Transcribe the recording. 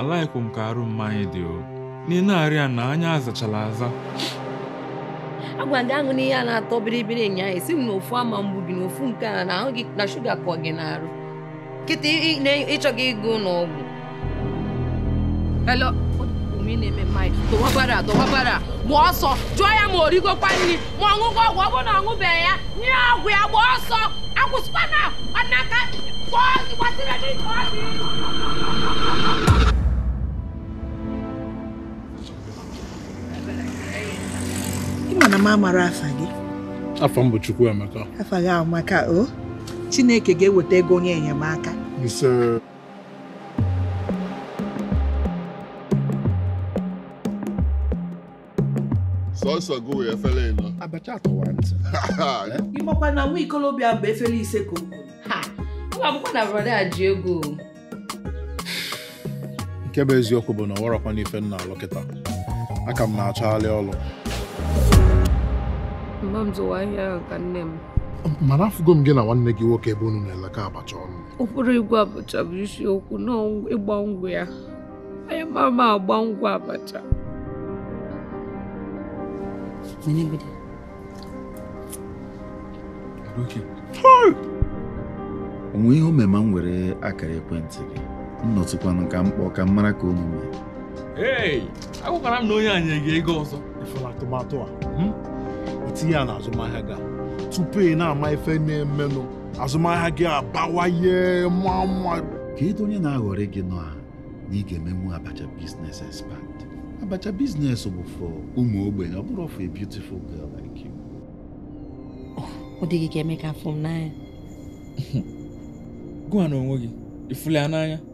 alaghịkwa m ka arụ mmanya dị o n'ile arịa na anya azachala aza agwa gị aṅụ n'ihe a na-atọ biribiri nyaa esi m na ofu ama mgbu gị na ofu nke a na ahụ gị na shuga kọ gị n'arụ kịta ị- ị- ịchọghị ịga ụlọ ọgwụ Hello? Ome na-eme mmanya dọwabara dọwabara gba ọsọ jụọ ya ma o rigokwa nri ma ọ ṅụgo ọgwụ ọ bụrụ na ọ ṅụbeghị ya nye ya ọgwụ ya gba ọsọ akwụsịkwana ọnaka kpọọ gị gbasịrị gị ka ọ dị ị ma na m amara afa gị afọ m bụ Chukwuemeka afa gị ahụ maka o Chineke ga-eweta ego onye enyemaka ise sọsọ gị wee efere ịnọ abacha atọwa ntị ịmakwa na nwa ikolobịa bụ efere ise ka o kwuru ha ọ bụkwa na brọda a ji ego nke bụ eziokwu bụ na ọ warọkwa n'ife m na-alụ kịta aka m na-achọgharị ọrụ mgbe m zụwa ahịa ahụ ka nne m mana afụgo m gị na nwanne gị nwoke ebe unu na-eleka abacha ọnụ ụkpụrụ igwe abacha bụ isiokwu na ịgba ngwụ ya anyị mara ma agba ngwụ abacha onwe ihe omema m were akara ekwentị gị nnọtụkwanụ ka m kpọọ ka m mara ka unu mee ei agwakwara m na onye anyị ga ego ọzọ ifela atụmatụ a hmm? itinye ya na azụmahịa gị a. tupu ị na-ama ife na-emenụ azụmahịa gị abawanye mma mma ka edo onye na-aghọrị gị nọ a na ị ga-emenwu abacha biznes expand abacha biznes bụ for ụmụ ogbenye ọ bụrụ for a beautiful girl like you ọ dịghị ka emeka afọ m n'anya gụwa na onwe gị ifuli ya n'anya